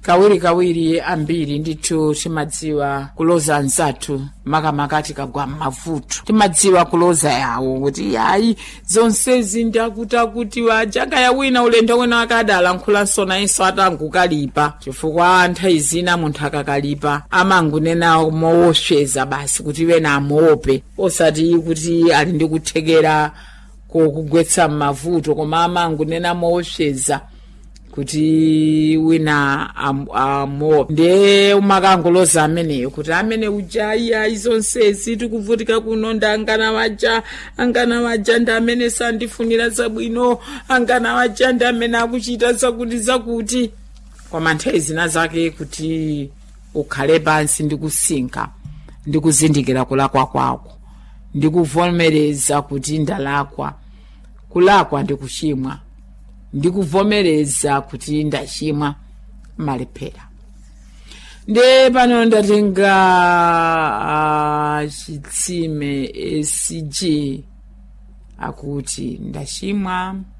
kawirikawiri ambiri ndithu timadziwa kuloza anzathu makamaka tikagwa m'mavuto timadziwa kuloza yawo kuti yayi zonsezi ndakuta kuti wajaka ya wina ulendo wina akadalankhulaso nayenso atangukalipa chifukwa nthawi zina munthu akakalipa amangunena mowopseza basi kuti wena amuope osati kuti ali ndi kuthekera kokugwetsa m'mavuto koma amangunena mowopseza kuti wina amuope ndiye umakanguloza ameneyo kuti amene uja iyayi zonsezi tikuvutika kuno ndi angana waja angana waja ndi amene sandifunira zabwino angana waja ndi amene akuchita zakuti zakuti koma nthawi zina zake kuti ukhale pansi ndi kusinka ndi kuzindikira kulakwa kwako ndi kuvomereza kuti ndalakwa kulakwa ndi kuchimwa ndikuvomereza kuti ndachimwa malephera nde pano ndatenga uh, chitsime ecg akuti ndachimwa